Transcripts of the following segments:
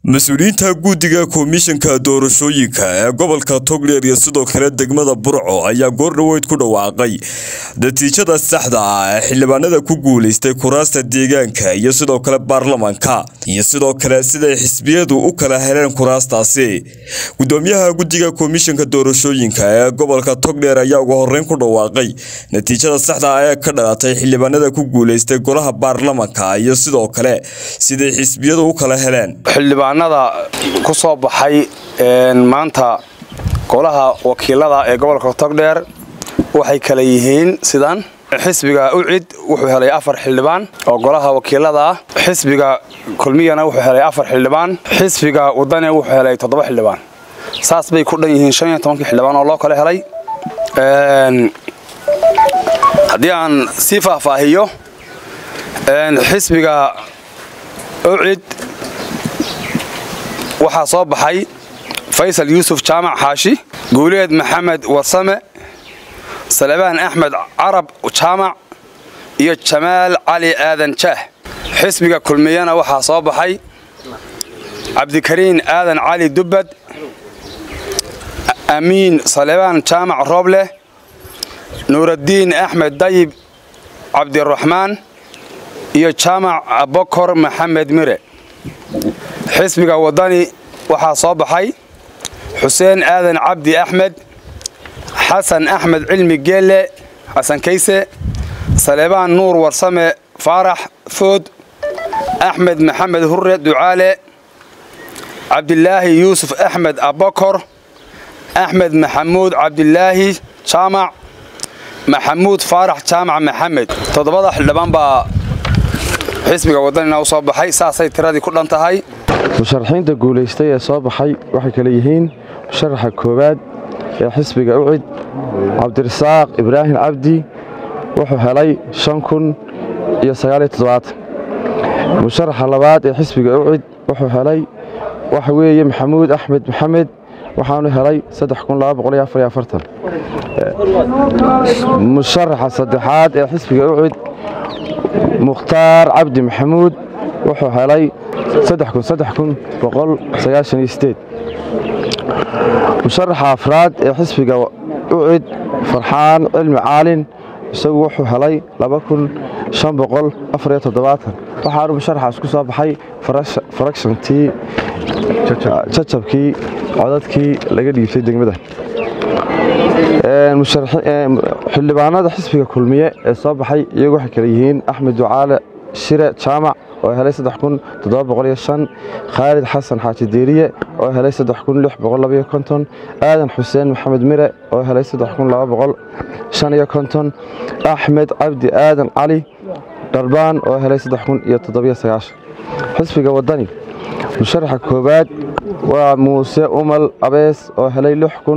mas-uuliyiinta guddiga komishanka doorashooyinka ee gobolka togdheer iyo sidoo kale degmada burco ayaa goordhoweyd ku dhawaaqay natiijada saxda ah ee xildhibaanada ku guuleystay kuraasta deegaanka iyo sidoo kale baarlamanka iyo sidoo kale siday xisbiyadu u kala heleen kuraastaasi gudoomiyaha guddiga komishanka doorashooyinka ee gobolka togdheer ayaa ugu horeyn ku dhawaaqay natiijada saxda ah ee ka dhalatay xildhibaanada ku guuleystay golaha baarlamanka iyo sidoo kale siday xisbiyadu u kala heleen xildhibaanada ku soo baxay maanta golaha wakiilada ee gobolka togdheer waxay kala yihiin sidan xisbiga ucid wuxuu helay afar xildhibaan oo golaha wakiilada ah xisbiga kulmiyana wuxuu helay afar xildhibaan xisbiga wadane wuxuu helay toddoba xildhibaan saas bay ku dhan yihiin shan iyo tobankii xildhibaan oo loo kala helay haddii aan sii faahfaahiyo xisbiga ucid waxaa soo baxay faysal yuusuf jaamac xaashi guuleed maxamed warsame salebaan axmed carab jaamac iyo jamaal cali aadan jaah xisbiga kulmiyana waxaa soo baxay cabdikariin aadan cali dubbad amiin salebaan jaamac roobleh nuuraddiin axmed dayib cabdiraxmaan iyo jaamac abokor maxamed mire xisbiga waddani waxaa soo baxay xuseen aadan cabdi axmed xasan axmed cilmi geelle xasan kayse salebaan nuur warsame faarax food axmed maxamed hurre ducaale cabdilaahi yuusuf axmed abokor axmed maxamuud cabdilaahi jaamac maxamuud faarax jaamac maxamed toddobada xildhibaan baa xisbiga waddanina u soo baxay saasay tiradii ku dhan tahay musharaxiinta guulaystay ee soo baxay waxay kale yihiin musharaxa koowaad ee xisbiga ucid cabdirasaaq ibraahim cabdi wuxuu helay shan kun iyo sagaaliyo toddobaatan musharaxa labaad ee xisbiga ucid wuxuu helay waxa weeye maxamuud axmed maxamed waxaanu helay saddex kun laba boqol iyo afar iyo afartan musharaxa saddexaad ee xisbiga ucid mukhtaar cabdi maxamuud wuxuu helay musharaxa afraad ee xisbiga ucid farxaan cilmi caalin isagu wuxuu helay waxaanu musharaxaas ku soo baxay farakshantii jajabkii codadkii laga dhiibtay degmada xildhibaanada xisbiga kulmiye ee soo baxay iyagu waxay kale yihiin axmed ducaale shire jaamac oo helay khaalid xasan xaaji diiriye oo helay aadan xuseen maxamed mire oo helay axmed cabdi aadan cali dharbaan oo helay xisbiga wadani musharaxa koowaad waa muuse umal abees oo helay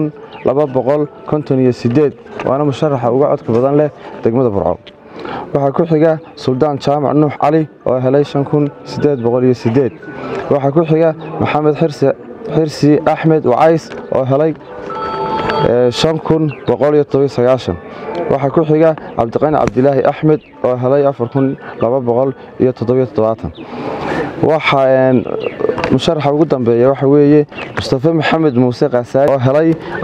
waana musharaxa uga codka badan leh degmada burco waxaa ku xiga suldaan jaamac nuux cali oo helay waxaa ku xiga maxamed xirsi axmed wacays oo helay waxaa ku xiga cabdiqani cabdilaahi axmed oo helay waxaa musharaxa ugu dambeeya waxa weeye mustafe maxamed muuse kaasaari oo helay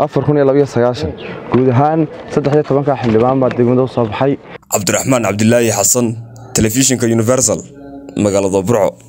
guud ahaan ka xildhibaan baa degmada u soo baxay cabdiraxmaan cabdilaahi xasan telefishinka universal magaalada burco